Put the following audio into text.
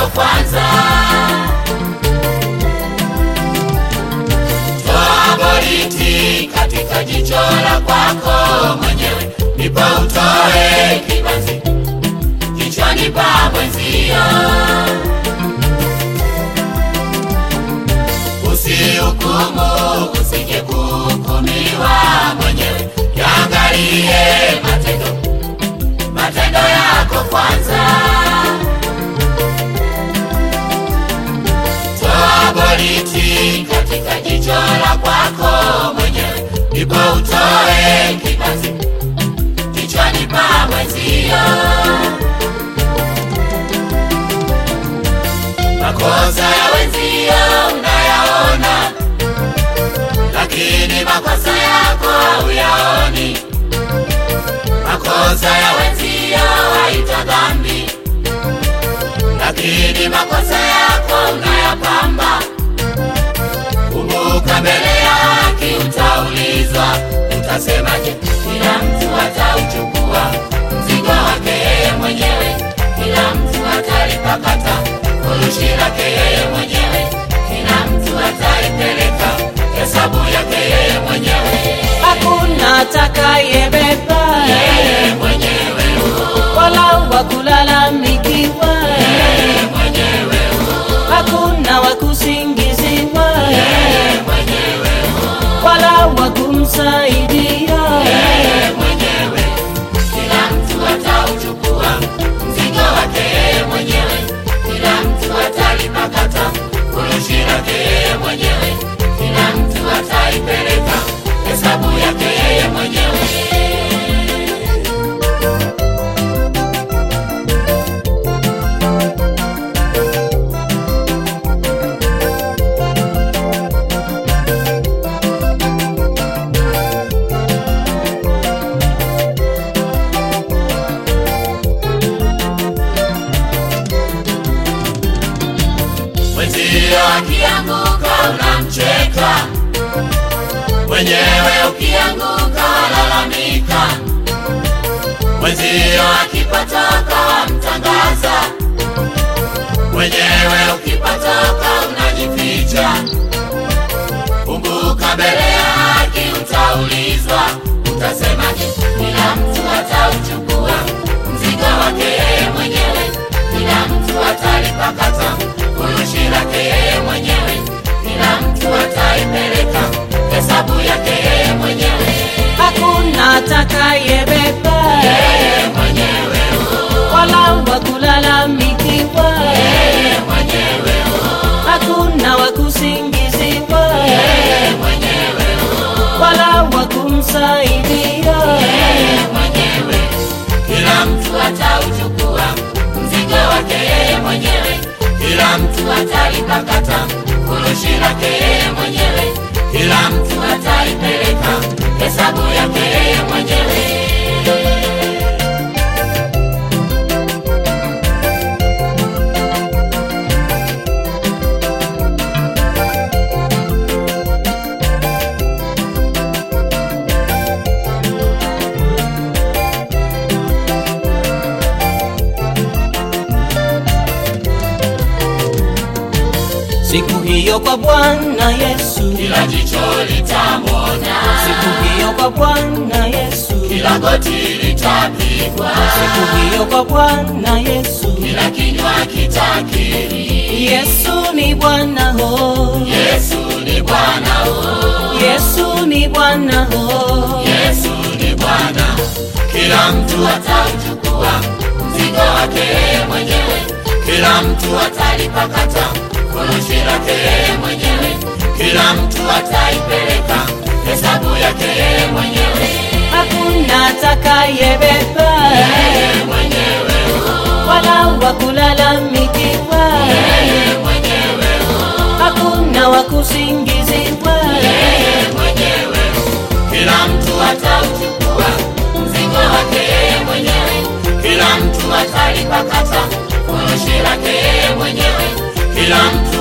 yako kwanza. Toa boriti katika jicho la kwako mwenyewe, ndipo utoe kibanzi kichwani pa mwenzio. Usihukumu, usije kuhukumiwa mwenyewe, yaangalie matendo matendo yako kwanza. Toa boriti katika jicho la kwako mwenyewe, ndipo utoe kibanzi kichwani pa mwenzio. Makosa ya wenzio unayaona, lakini makosa yako hauyaoni. Makosa ya wenzio haita dhambi, lakini makosa yako unayapamba. Kumbuka, mbele ya haki utaulizwa, utasemaje? Kila mtu atauchukua mzigo wake yeye mwenyewe, kila mtu atalipakata furushi lake yeye mwenyewe, kila mtu ataipeleka hesabu yake yeye mwenyewe, hakuna atakayebeba yeye mwenyewe, wala wa kulalamikiwa, yeye mwenyewe, hakuna wa kusingiziwa yeye mwenyewe, wala wa kumsaidia. yeye mwenyewe, kila mtu atauchukua mzigo wake yeye mwenyewe, kila mtu atalipakata furushi lake yeye mwenyewe, kila mtu ataipeleka hesabu yake yeye mwenyewe. Mwenzio akianguka unamcheka, mwenyewe ukianguka walalamika. Mwenzio akipotoka wamtangaza, mwenyewe ukipotoka unajificha. Kumbuka, mbele ya haki utaulizwa, utasemaje? Kila mtu atauchukua mzigo wake yeye mwenyewe, kila mtu atalipakata furushi lake yeye mwenyewe, kila mtu ataipeleka hesabu yake yeye mwenyewe, Hakuna atakayebeba yeye mwenyewe, wala wa kulalamikiwa, yeye mwenyewe, hakuna wa kusingiziwa yeye mwenyewe, wala wa kumsaidia. yeye mwenyewe, kila mtu atauchukua mzigo wake yeye mwenyewe, kila mtu atalipakata furushi lake yeye mwenyewe, kila mtu ataipeleka hesabu yake yeye mwenyewe. Siku hiyo kwa Bwana Yesu, Kila jicho litamwona, siku hiyo kwa Bwana Yesu, kila goti litapigwa, siku hiyo kwa Bwana Yesu. kila kinywa kitakiri, Yesu ni Bwana ho, Yesu ni Bwana, oh, Yesu ni Bwana ho, Yesu ni Bwana. Kila mtu atauchukua mzigo wake yeye mwenyewe, kila mtu atalipakata furushi lake yeye mwenyewe, kila mtu ataipeleka hesabu yake yeye mwenyewe, hakuna atakayebeba yeye mwenyewe, wala wa kulalamikiwa, yeye mwenyewe, hakuna wa kusingiziwa, yeye mwenyewe, kila mtu atauchukua mzigo wake yeye mwenyewe, kila mtu atalipakata furushi lake yeye mwenyewe, kila mtu